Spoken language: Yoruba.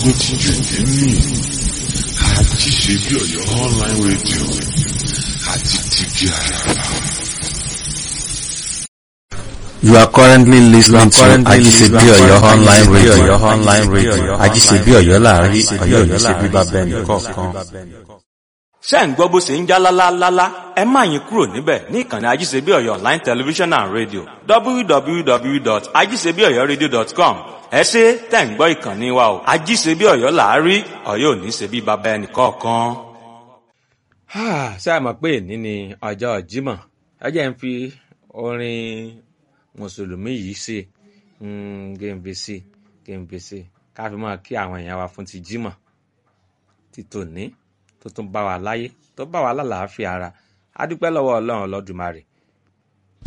gbógun ti jù nínú àti ṣe bí ọ̀yọ́ online radio àti tìbí àràbà. You are currently listening to Ajisebi Oyo online radio. online radio. Ajisebi Oyo láàrin Oyo ní ṣe bíbá bẹ́ẹ̀ ní kọ̀ọ̀kan. ṣé ń gbọ́ bó ṣe ń já lálálálá ẹ má yín kúrò níbẹ̀ ní ìkànnì ajíṣebí ọ̀yọ́ online television and radio www.ajíṣebíọ̀yọ́radio.com ẹ ṣe tẹ̀ ń gbọ́ ìkànnì wa o ajíṣebí ọ̀yọ́ làárí ọ̀yọ́ ò ní ṣe bí baba ẹnì kọ̀ọ̀kan. ṣé a mọ̀ pé èní ni ọjọ́ Jímọ̀ ẹ jẹ́ ń fi orin mùsùlùmí yìí ṣe gèǹbèsè gèǹbèsè ká fi máa kí àwọn èèyàn wa fún ti Jímọ̀ ti tòní tó tún bá wa láyé tó bá wa lálàáfíà ara a dúpẹ́ lọ́wọ́ ọlọ́run ọlọ́dúnmarè